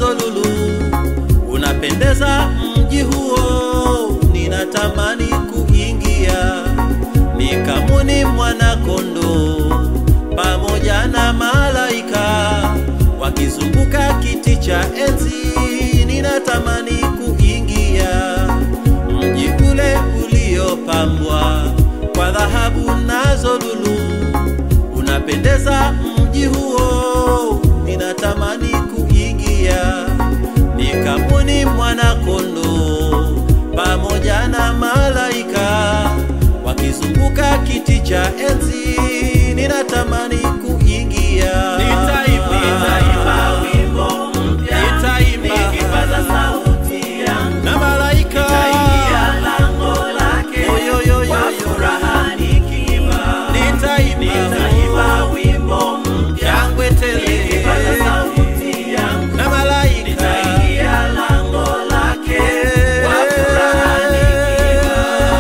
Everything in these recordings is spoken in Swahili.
nazo lulu, unapendeza mji huo, ninatamani kuingia. Nikamwoni mwana kondoo pamoja na malaika wakizunguka kiti cha enzi, ninatamani kuingia mji ule uliopambwa kwa dhahabu nazo lulu, unapendeza mji huo, ninatamani kuingia. Nikamwoni mwana kondoo pamoja na malaika wakizunguka kiti cha enzi, ninatamani kuingia. Nitaimba, nitaimba wimbo mpya, Nitaimba. nikipaza sauti yangu. na malaika Nitaingia lango lake Yo, yo, yo, yo, kwa yo. furaha nikiimba. nitaimba Nitaimba wimbo mpya, shangwe tele nikipaza sauti yangu. na malaika Nitaingia lango lake kwa furaha nikiimba.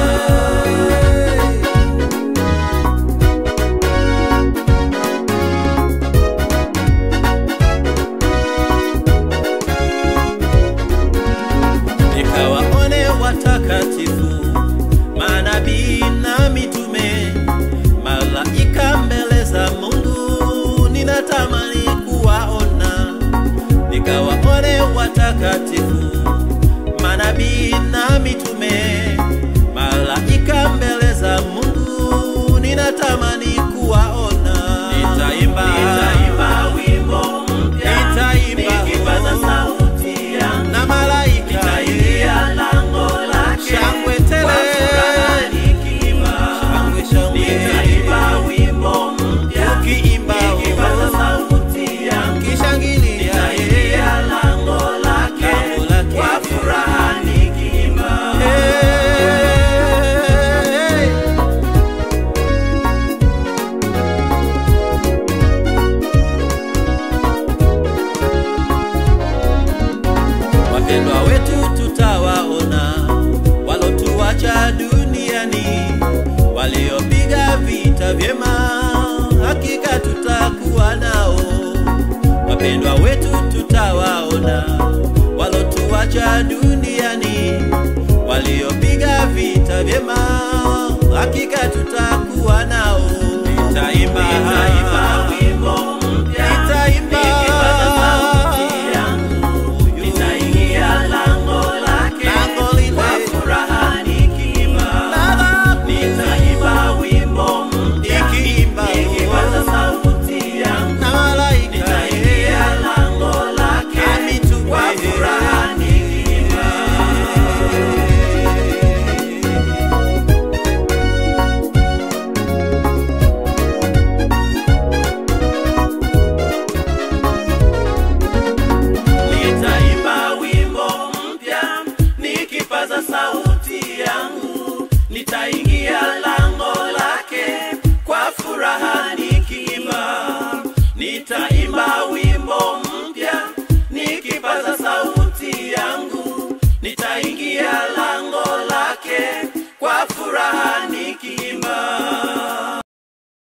nikawaone watakatifu manabii na mitume malaika mbele za Mungu, ninatamani kuwaona. Nikawaone watakatifu manabii na mitume malaika mbele za Mungu, ninatamani kuwaona. Nitaimba, Nitaimba wimbo mpya, Nitaimba. nikipaza sauti yangu. na malaika Nitaingia lango lake Shangwe tele. kwa furaha nikiimba. shangwe shangwe Nitaimba wimbo mpya, tukiimba nikipaza sauti yangu. kishangilia Nitaingia lango lake Lango lake. kwa furaha nikiimba. Hey. Wapendwa wetu tutawaona, walotuacha duniani, waliopiga vita vyema, hakika tutakuwa nao. Wapendwa wetu tutawaona, walotuacha duniani, waliopiga vita vyema, hakika tutakuwa nao. Nitaimba, Nitaimba